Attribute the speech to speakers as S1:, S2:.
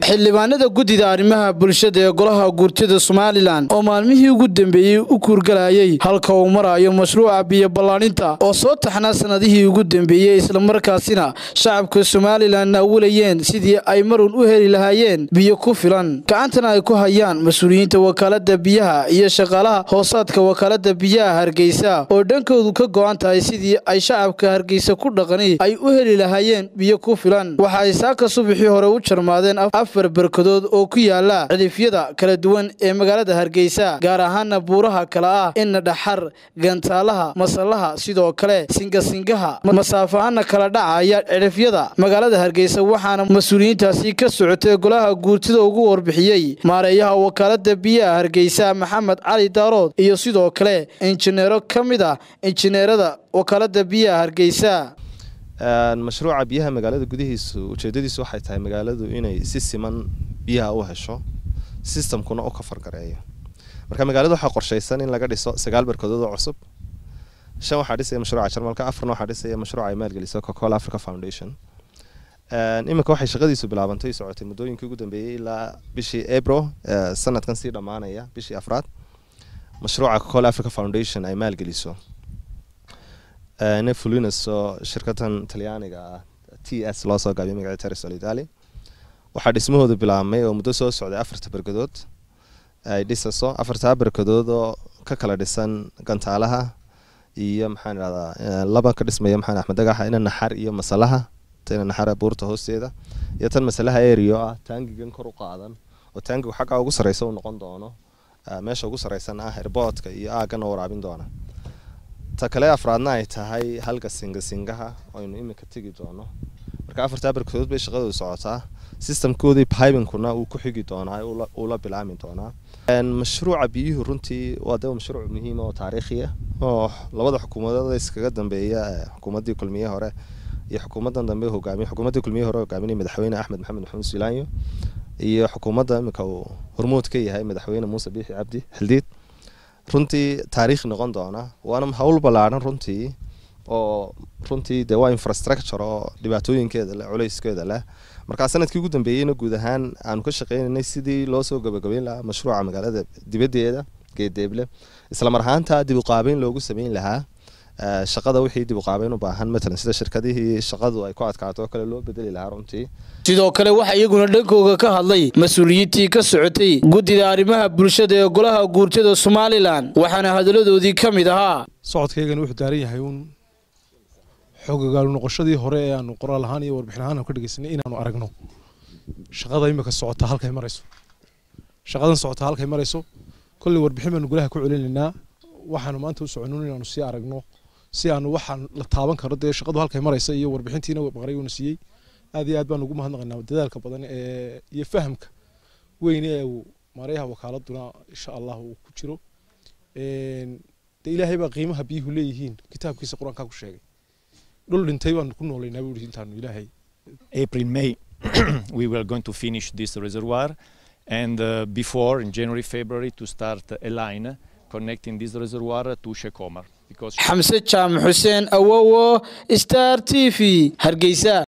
S1: xildhibaanada guddida arrimaha bulshada ee golaha guurtida somalilan oo maalmihii ugu dambeeyey u kuurgalayay halka uu marayo mashruuca biyo ballaaninta oo soo taxnaa sannadihii ugu dambeeyey islamarkaasina shacabka somalilan awulayeen sidii ay marun u heli lahaayeen biyo ku filan gacantana ay ku hayaan mas-uuliyiinta wakaalada biyaha iyo shaqaalaha hoosaadka wakaalada biyaha hargeysa oo dhankoodu ka go'an tahay sidii ay shacabka hargeysa ku dhaqani ay u heli lahaayeen biyo ku filan waxa ay saaka subaxii hore u jarmaadeen afar barkadood oo ku yaala cidifyada kala duwan ee magaalada hargeysa gaar ahaana buuraha kale ah ina dhaxar gantaalaha masallaha sidoo kale singasingaha masaafahaana kala dhacaya cidhifyada magaalada hargeysa waxaana mas-uuliyiintaasi ka socotay golaha guurtida ugu warbixiyey maareeyaha wakaalada biyaha hargeysa maxamed cali daarood iyo sidoo kale injineero ka mid ah injineerada wakaalada biyaha hargeysa
S2: mashruuca biyaha magaalada gudihiisu ujeedadiisu waxay tahay magaaladu inay si siman biyaha u hesho sistamkuna u kafargareeyo marka magaalada waxaa qorshaysan in laga dhiso sagaal barkadood oo cusub shan waxaa dhisaya mashruuca jarmalka afarna waxaa dhisaya mashruuca ay maalgeliso cocacola africa foundation iminka waxay shaqadiisu bilaabantay socotay muddooyinkii ugu dambeeyey ilaa bishii april sanadkan sii dhammaanaya bishii afraad mashruuca cocacola africa foundation ay maalgeliso nefulinas oo shirkadan talyaaniga ah t s loo soo gaabiyo magaca terrisol italy waxaa dhismahooda bilaabmay oo muddo soo socday afarta barkadood ay dhisaso afartaa barkadood oo ka kala dhisan gantaalaha iyo maxaan idhahdaa laba ka dhismaya maxaan axmed dagaxa ina naxar iyo masalaha ina naxara buurta hoosteeda iyo tan masalaha erio ah taangigan kor u qaadan oo taangigu xaggaa ugu sarreysa uu noqon doono meesha ugu sarreysan ah herboodka iyo aagana waraabin doona ta kale afraadna ay tahay halka singasingaha aynu iminka tegi doono marka afartaa barkadood bay shaqadooda socotaa sistamkoodii pibinkuna uu ku xigi doonaa uu la bilaami doonaa mashruuca biyuhu runtii waa de mashruuc muhiim oo taariikhi ah oo labada xukuumadood iskaga dambeeya xukuumaddii kulmiye hore iyo xukuumaddan dambe hogaamiye xukuumaddii kulmiye hore hogaaminaya madaxweyne axmed maxamed maxamuud silaanyo iyo xukuumadda iminka uu hormuud ka yahay madaxweyne muuse biixi cabdi xildiid runtii taariikh noqon doona waana hawl ballaadhan runtii oo runtii de waa infrastructure oo dhibaatooyinkeeda leh culayskeeda leh markaa sanadkii ugu dambeeyeyna guud ahaan aanu ka shaqeynaynay sidii loo soo gabagabeyn lahaa mashruuca magaalada dibaddeeda geedeeble isla mar ahaanta dib uqaabeyn loogu sameyn lahaa shaqada wixii dib uqaabeyn u baahan matalan sida shirkadihii shaqadu ay ku adkaato oo kale loo bedeli lahaa runtii
S1: sidoo kale waxaa iyaguna dhankooga ka hadlay mas-uuliyiintii ka socotay guddida arrimaha bulshada ee golaha guurtada somalilan waxaana hadalladoodii ka mid ahaa
S3: socodkaygana wuxuu daaran yahay uun xoogagaalu noqoshadii hore ee aanu qoraal ahaan iyo warbixin ahaan ka dhegeysanay inaanu aragno shaqada imika socota halkay marayso shaqadan socota halkay marayso kolley warbixin baanu golaha ku celinaynaa waxaanu maanta u soconun inaanu sii aragno si aanu waxaan la taaban karo dee shaqadu halkay maraysa iyo warbixintiina baqray uuna siiyey aad iyo aad baan ugu mahadnaqaynaa dadaalka badan ee iyo fahamka weyn ee uu maareeyaha wakaaladuna insha allah uu ku jiro de ilaahay baa qiimaha biyuhu leeyihiin kitaabkiisa qur-aankaa ku sheegay dhul dhintay baanu ku noolaynaa buu intaanu ilaahay
S4: April May we were going to finish this reservoir and uh, before in January February to start a line connecting this reservoir to Shekomar because
S1: xamse jaamac xuseen awowo star t v hargeysa